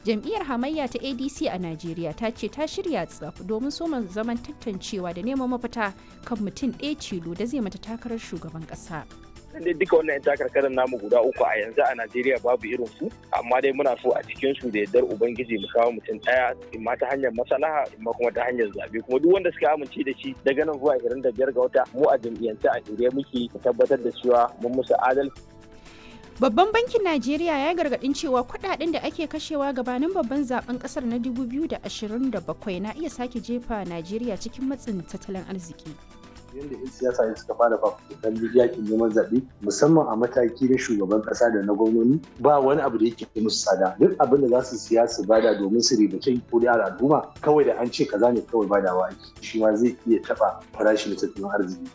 jam'iyyar hamayya ta adc a najeriya ta ce ta shirya tsaf domin soma zaman tantancewa da neman mafita kan mutum ɗaya tilo da zai mata takarar shugaban ƙasa. dai duka wannan yan takarkarar namu guda uku a yanzu a Najeriya babu irin su amma dai muna so a cikin su da yardar ubangiji mu kawo mutum daya imma ta hanyar maslaha imma kuma ta hanyar zabe kuma duk wanda suka amince da shi daga nan zuwa 25 ga wata mu a jam'iyyance a shirye muke tabbatar da cewa mun musu adalci Babban bankin Najeriya ya gargadin cewa kudaden da ake kashewa gabanin babban zaben kasar na 2027 na iya sake jefa Najeriya cikin matsin tattalin arziki. yadda 'yan siyasa ne suka fara fafutukan yakin neman zaɓe musamman a mataki na shugaban ƙasa da na gwamnoni ba wani abu da yake musu tsada duk abin da za su siya su bada domin su ribace kuri'ar al'umma kawai da an ce kaza ne kawai badawa ake shi ma zai iya taɓa farashin tattalin arziki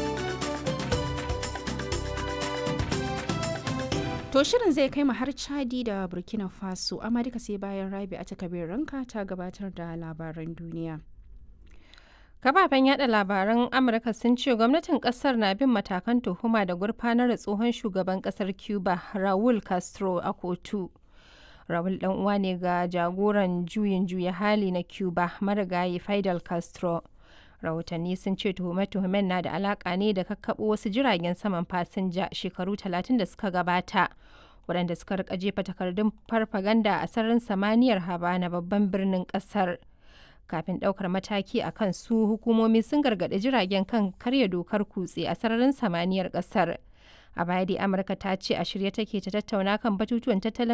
To shirin zai kai mu har Chadi da Burkina Faso, amma duka sai bayan Rabi a takabir ranka ta gabatar da labaran duniya. Kafafen yada labaran Amurka sun ce gwamnatin kasar na bin matakan tuhuma da gurfanar da tsohon shugaban kasar Cuba Raul Castro a kotu. Raul dan uwa ne ga jagoran juyin juya hali na Cuba marigayi Fidel Castro. Rahotanni sun ce tuhume-tuhumen na da alaka ne da kakkaɓo wasu jiragen saman fasinja shekaru 30 da suka gabata. waɗanda suka rika jefa takardun farfaganda a sararin samaniyar Habana babban birnin ƙasar. kafin ɗaukar mataki a kan su hukumomi sun gargaɗi jiragen kan karya dokar kutse a sararin samaniyar ƙasar a baya dai amurka ta ce a shirye take ta tattauna kan batutuwan tattalin